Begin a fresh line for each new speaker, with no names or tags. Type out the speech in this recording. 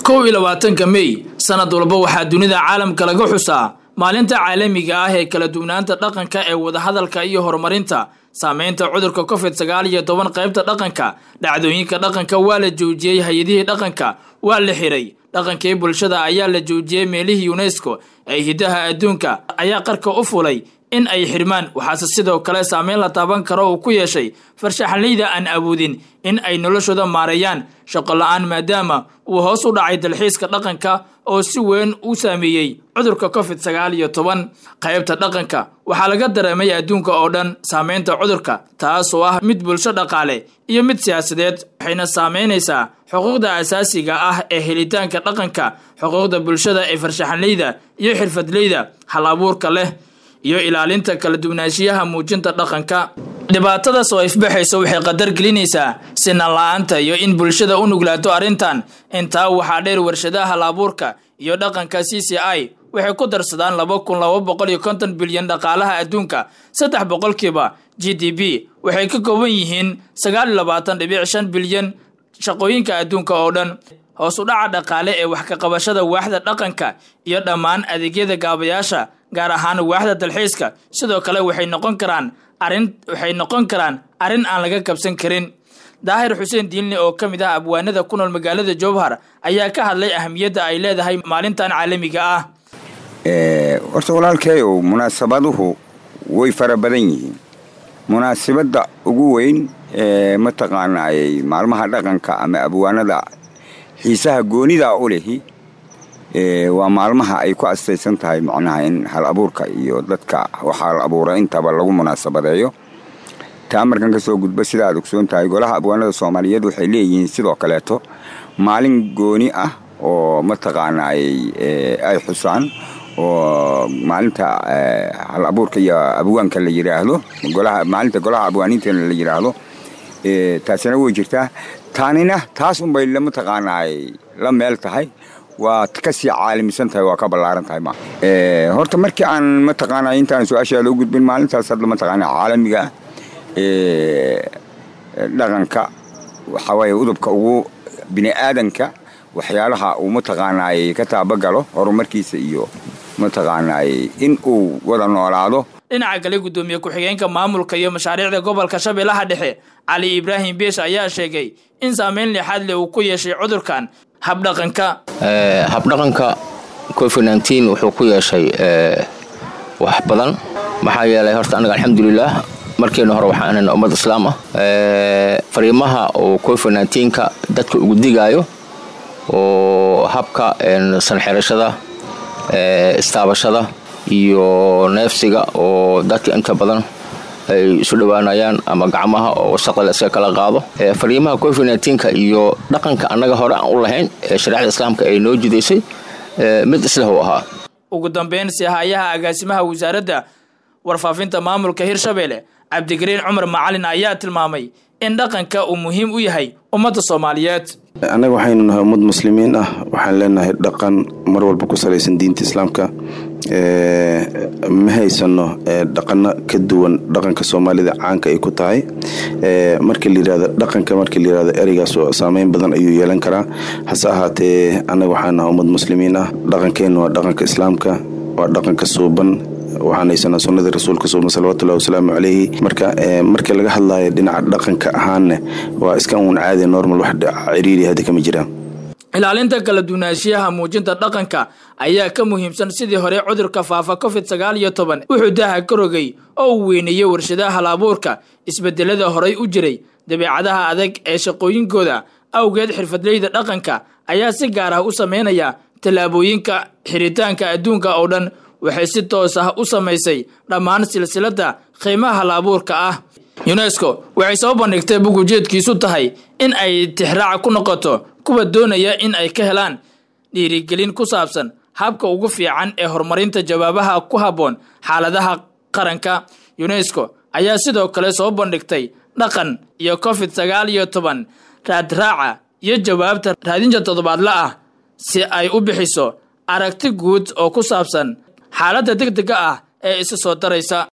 kow iyo labaatanka mey sanad walba waxaa dunida caalamka laga xusaa maalinta caalamiga ah ee kala duwanaanta dhaqanka ee wadahadalka iyo horumarinta saameynta cudurka covid sagaal iyo toban qaybta dhaqanka dhacdooyinka dhaqanka waa la joojiyey hay-adihii dhaqanka waa la xiray dhaqankii bulshada ayaa la joojiyey meelihii unesco ee hidaha adduunka ayaa qarka u fulay in ay xirmaan waxaase sidoo kale saameyn la taaban karo uu ku yeeshay farshaxanleyda aan awoodin in ay noloshooda maareeyaan shaqo la-aan maadaama uu hoos u dhacay dalxiiska dhaqanka oo si weyn u saameeyey cudurka covid sagaal iyo toban qaybta dhaqanka waxaa laga dareemay adduunka oo dhan saameynta cudurka taas oo ah mid bulsho dhaqaale iyo mid siyaasadeed waxayna saameynaysaa xuquuqda asaasiga ah ee helitaanka dhaqanka xuquuqda bulshada ee farshaxanleyda iyo xirfadleyda hal abuurka leh iyo ilaalinta kala duwanaanshiyaha muujinta dhaqanka dhibaatadaas oo ifbaxaysa waxay qadar gelinaysaa sinan la-aanta iyo in bulshada u nuglaato arrintan intaa waxaa dheer warshadaha hal-abuurka iyo dhaqanka c c i waxay ku darsadaan laba kun laba boqol iyo konton bilyan dhaqaalaha adduunka saddex boqolkiiba g d b waxay ka kooban yihiin sagaal iyo labaatan dhibic shan bilyan shaqooyinka adduunka oo dhan hoos u dhaca dhaqaale ee wax ka qabashada waaxda dhaqanka iyo dhammaan adeegyada gaabayaasha gaar ahaan waaxda dalxiiska sidoo kale waxay noqon karaan arrin waxay noqon karaan arrin aan laga kabsan karin daahir xuseen diinle oo ka mid ah abwaanada ku nool magaalada jowhar ayaa ka hadlay ahamiyadda ay leedahay maalintan caalamiga ah
horta walaalkeeyow munaasabaduhu way fara badan yihiin munaasabadda ugu weyn ee mataqaanaayey maalmaha dhaqanka ama abwaanada xiisaha goonida u lehi waa maalmaha ay ku astaysan tahay macnaha in hal abuurka iyo dadka waxaa la abuura intaba lagu munaasabadeeyo taa markan ka soo gudbo sida aad ogsoon tahay golaha abwaanada soomaaliyeed waxay leeyihiin sidoo kaleeto maalin gooni ah oo mataqaanaayey ay xusaan oo maalinta hal abuurka iyo abwaanka la yidhaahdo maalinta golaha abwaaniintana la yidhaahdo taasina way jirtaa taanina taas unbay mataqaanaay la meel tahay waa kasii caalamisan tahay waa ka ballaaran tahay ma horta markii aan mataqaana intaan su-aashaada u gudbin maalintaas hadda mataqaana caalamiga dhaqanka waxaa waaye udubka ugu bini aadanka waxyaalaha uu mataqaanaay ka taabagalo horumarkiisa iyo mataqaanaay in uu wada noolaado
dhinaca kale guddoomiye ku-xigeenka maamulka iyo mashaariicda gobolka shabeellaha dhexe cali ibraahim beesh ayaa sheegay in saameyn lixaad leh uu ku yeeshay cudurkan habdhaqanka
habdhaqanka covid nteen wuxuu ku yeeshay wax badan maxaa yeelay horta annaga alxamdulilah markeena hore waxaan ahayna ummad islaam ah fariimaha oo covid nteenka dadka ugu digaayo oo habka sanxirashada istaabashada iyo neefsiga oo dadka inta badan ay isu dhowaanayaan ama gacmaha oo wasaqda la iska kala qaado fariimaha covid nteenka iyo dhaqanka annaga hore aan u lahayn ee shareecda islaamka ay noo jidaysay mid isleh u ahaa
ugu dambeyn sihayaha agaasimaha wasaaradda warfaafinta maamulka hirshabelle cabdigariin cumar macalin ayaa tilmaamay in dhaqanka uu muhiim u yahay ummadda soomaaliyeed
annaga waxaynu nahay ummad muslimiin ah waxaan leenahay dhaqan mar walba ku salaysan diinta islaamka ma haysano dhaqano ka duwan dhaqanka soomaalida caanka ay ku tahay markii layirahdo dhaqanka markii layirahdo ereygaas oo saameyn badan ayuu yeelan karaa hase ahaatee annaga waxaan nahay ummad muslimiin ah dhaqankeennu waa dhaqanka islaamka waa dhaqanka suuban waxaan haysanaa sunnadii rasuulka suuban salawatullahi wasalaamu calayhi marka markii laga hadlayo dhinaca dhaqanka ahaanne waa iska uun caadi normal wax ciriiri hadda kama jiraan
ilaalinta kala duwanaanshiyaha muujinta dhaqanka ayaa ka muhiimsan sidii hore cudurka faafa covid sagaal iyo toban wuxuu daaha ka rogay oo uu weyneeyey warshadaha hal-abuurka isbedelada horay u jiray dabeecadaha adag ee shaqooyinkooda awgeed xirfadleyda dhaqanka ayaa si gaar ah u sameynaya tallaabooyinka xiritaanka adduunka oo dhan waxay si toos ah u samaysay dhammaan silsiladda qiimaha hal-abuurka ah yunesko waxay soo bandhigtay bug ujeedkiisu tahay in ay tixraaca ku noqoto kuwa doonaya in ay ka helaan dhiirigelin ku saabsan habka ugu fiican ee horumarinta jawaabaha ku habboon xaaladaha qaranka yunesko ayaa sidoo kale soo bandhigtay dhaqan iyo covid sagaal iyo toban raadraaca iyo jawaabta raadinta toddobaadla ah si ay u bixiso aragti guud oo ku saabsan xaaladda deg dega ah ee isa soo daraysa